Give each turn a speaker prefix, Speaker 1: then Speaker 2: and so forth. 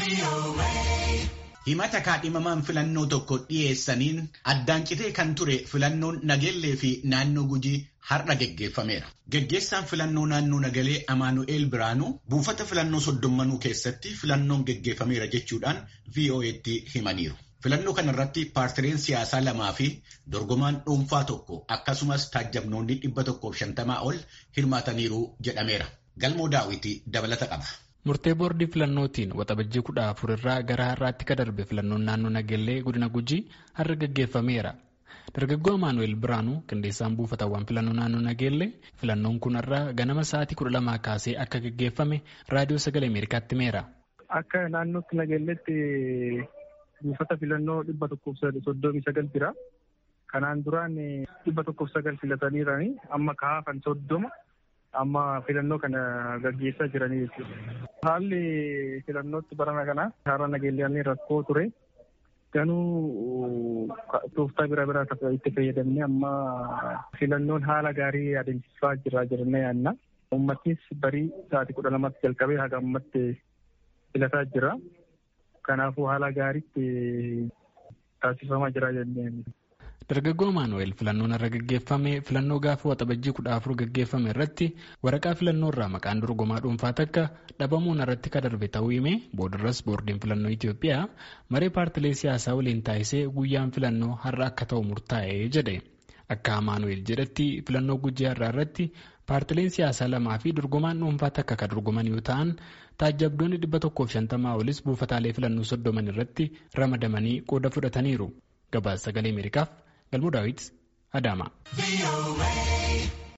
Speaker 1: Himata kaadhimamaan filannoo tokko dhiyeessaniin addaan citee kan ture filannoon nageellee fi naannoo gujii har'a geggeeffameera. Geggeessaan filannoo naannoo nagalee Amaanu'eel Biraanuu buufata filannoo soddommanuu keessatti filannoon geggeeffameera jechuudhaan VOA'tti himaniiru. Filannoo kanarratti paartileen siyaasaa lamaa fi dorgomaan dhuunfaa tokko akkasumas taajjabnoonni dhibba tokkoof shantamaa ol hirmaataniiru jedhameera. Galmoo daawwitii dabalata qaba.
Speaker 2: Murtee boordii filannootiin waxabajjii kudha afur irraa gara har'aatti ka darbe filannoon naannoo Nagellee godina Gujii har'a gaggeeffameera. Dargaggoo Amaanu'eel Biraanuu qindeessaan buufatawwan filannoo naannoo Nagellee filannoon kun har'a ganama sa'aatii kudha lamaa kaasee akka gaggeeffame raadiyoo sagalee Ameerikaatti himeera.
Speaker 3: Akka naannootti Nagelleetti buufata filannoo dhibba tokkoof soddomii sagal jira. Kanaan duraan dhibba tokkoof sagal filataniirani amma kaafan soddoma. amma filannoo kana gaggeessaa jiranii jechuudha. Haalli filannootti barana kana karaa nageellee rakkoo ture. Ganuu tooftaa bira biraa itti fayyadamne amma filannoon haala gaarii adeemsisaa jira jennee yaadna. Uummatnis barii sa'aatii kudha lamatti jalqabee haga ammatti filataa jira. Kanaafuu haala gaariitti taasifamaa jira jennee
Speaker 2: Dargaggoo Amaanu'eel filannoon irra gaggeeffame filannoo gaafa waxabajjii kudha afur gaggeeffame irratti waraqaa filannoo irraa maqaan dorgomaa dhuunfaa takka dhabamuun irratti ka darbe ta'uu hime boodarras boordiin filannoo Itoophiyaa maree paartilee siyaasaa waliin taasisee guyyaan filannoo har'a akka ta'u murtaa'e jedhe. Akka Amaanu'eel jedhetti filannoo gujii har'aa irratti paartileen siyaasaa lamaa fi dorgomaan dhuunfaa takka kan dorgoman yoo ta'an taajjabdoonni dhibba tokkoof shantamaa olis buufataalee filannoo soddoman irratti ramadamanii qooda fudhataniiru. Gabaasa sagalee Ameerikaaf Galmoo Daawit Adaamaa.